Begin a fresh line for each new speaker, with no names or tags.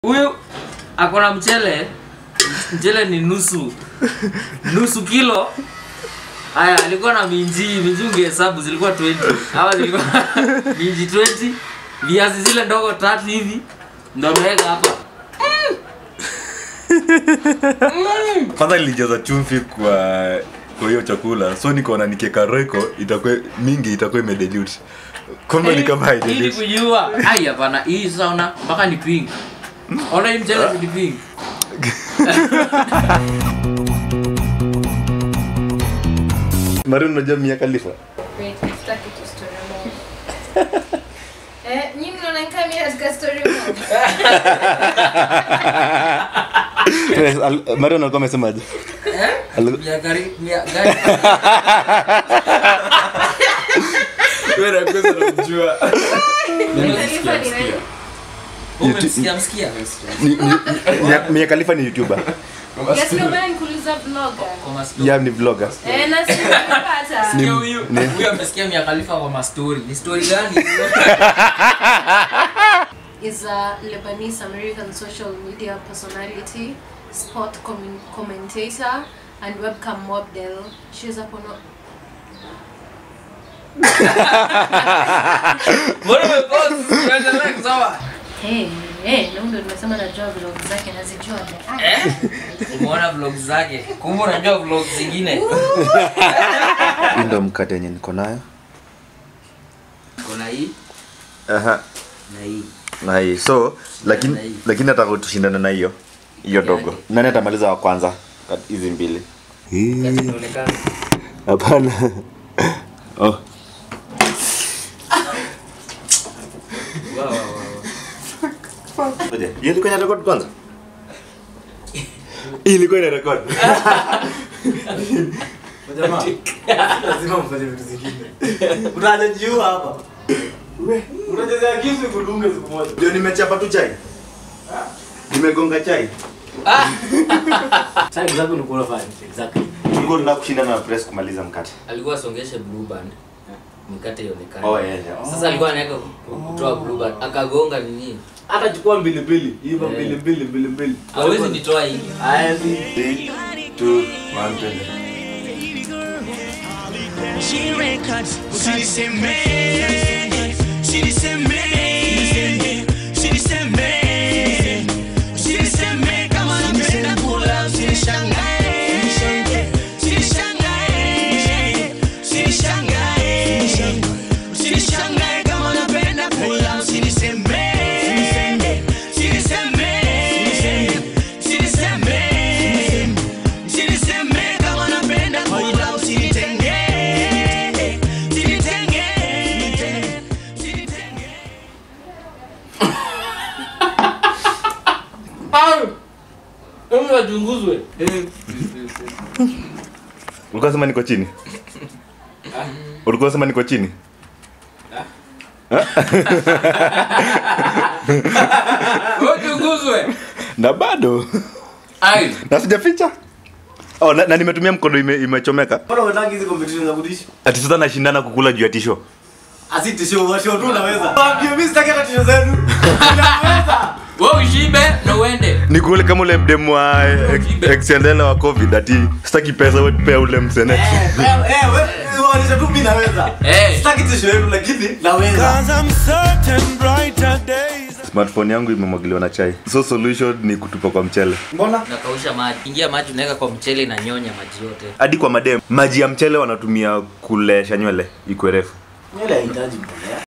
huyu akona mchele mchele ni nusu nusu kilo haya alikuwa na minji minji ungehesabu zilikuwa 20 ama zilikuwa minji 20 viazi zile ndogo tatu hivi ndo ameweka hapa
kwanza nilijaza chumvi kwa kwa hiyo chakula so nikaona nikieka roiko itakuwa mingi itakuwa imedilute kumbe ni kama
ili
haidilute
kujua ai hapana hii sasa ona mpaka ni pink ona hii mchele ni pink
mari unajua mia khalifa
Wait, sitaki tu story mob. Eh, nyinyi mnaona kama mimi katika story mob?
mari alikuwa amesemaje Aliku-
Mia gari mia gari
Wewe unakosa unamjua.
Khalifa ni nani?
umemsikia msikia
Ni- ni- Mia- mia khalifa ni youtuber
Yes, ndio maana nikuuliza vlogger.
kwa mastori
ya ni vlogger
Eh, na si nimepata.
Ni-
Huyo huyo
ni-
huyo amesikia Mia Khalifa kwa mastori. Ni story gani?
is a Lebanese American social media personality, sport commun- commentator, and webcam model. She's up on
Mbona umepause? Tuendelee kusoma.
Hey, hey, na ndo nimesema najua vlog zake nazijua. Ah,
Eh? Umeona vlog zake. Kumbe unajua vlog zingine.
hii ndo mkate yenye niko nayo
Kuna hii
Aha.
na hii.
na hii so lakini
Na hii.
lakini nataka tushindane na hiyo hiyo dogo nani atamaliza wa kwanza kat- hizi mbili
Kati inaonekana.
hapana oh.
Wow, wow, wow.
Ngoja, hiyo ilikuwa ina record kwanza Hii ilikuwa ina record
lazima mfanye vitu zingine utajajiua hapa unachezea kisu kudunge siku moja
ndio nimechapa tu chai nimegonga chai
Sasa exactly ulikuwa unafanya exactly
tulikuwa tunataka kushindana na press kumaliza mkate
Alikuwa asongeshe blue band. Mkate ionekane.
oh yeah, yeah.
Sasa alikuwa anaweka kutoa blue band. Akagonga nini?
hata chukua mbili mbili hivyo
Eh.
mbili mbili mbili mbili
Hawezi nitoa hii.
haya si
Three, two, one, twende.
She records. She the same man. She the same man. She the same man. She the same man. Kama napenda kula usinishangae. Usinishangae. Usinishangae. Usinishangae kama napenda kula usiniseme. Usiniseme. Usiniseme. Usiniseme kama napenda kula usinitenge. Usinitenge. Usinitenge.
Hebu wachunguzwe.
ulikuwa sema niko chini ulikuwa sema niko chini
Wachunguzwe.
na bado
Ai.
na sijaficha oh, na, na nimetumia mkono ime, imechomeka
mbona unataka hizi competition za kudishi
ati sasa nashindana kukula juu ya tisho
asitisho washo tu unaweza waambie mimi sitaki hata tisho zenu unaweza
Wewe ushibe na uende.
ni kule kama ule mdemu wa ex- exendela wa covid ati sitaki pesa we pea ule msene
eh eh wewe waonyesha tu mimi naweza
Eh.
sitaki tisho yenu lakini naweza
Cause I'm certain brighter days.
smartphone yangu imemwagiliwa na chai so solution ni kutupa kwa mchele
mbona
Unakausha maji. Ingia maji unaweka kwa mchele na nyonya maji yote.
hadi kwa madem maji ya mchele wanatumia kulesha nywele ikwe refu
nywele haihitaji mbolea